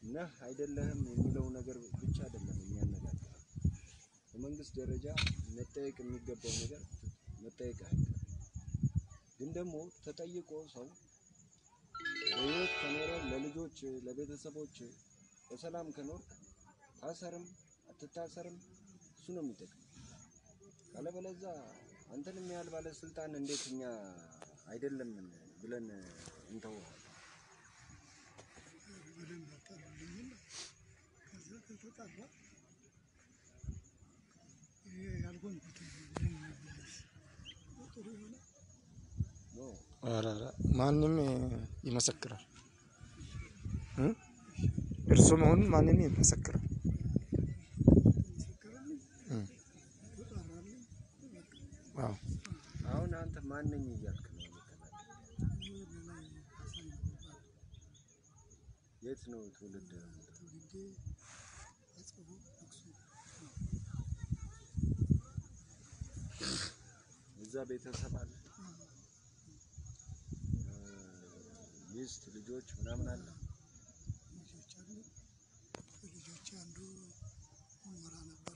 ነህ አይደለህም የሚለው ነገር ብቻ አይደለም የሚያነጋግረው። በመንግስት ደረጃ መጠየቅ የሚገባው ነገር መጠየቅ አይቀርም። ግን ደግሞ ተጠይቆ ሰው በህይወት ከኖረ ለልጆች ለቤተሰቦች በሰላም ከኖር ታሰርም አትታሰርም እሱ ነው የሚጠቅም። ካለበለዛ አንተንም ያህል ባለስልጣን እንዴት እኛ አይደለም ብለን እንተዋለን? በደንብ አጣሩልኝና ከዛ ከተጣራ ይሄ ያልሆንኩትን ለመመለስ ጥሩ ይሆናል። ኖ ኧረ ኧረ ማንም ይመሰክራል እ እርሱ መሆኑን ማንም ይመሰክራል። መሰከረልኝ፣ እ ተጣራልኝ። በቃ አዎ አሁን አንተ ማነኝ እያልክ ነው የምትናገረው? ይሄ በላይ ካሳኝ ይባላል። የት ነው ትውልድ? ትውልዴ አጽቦ አክሱም ነው። እዛ ቤተሰብ አለ፣ ሚስት፣ ልጆች ምናምን አለ። ልጆች አሉ። ልጆች አንዱ ሙመራ ነበር።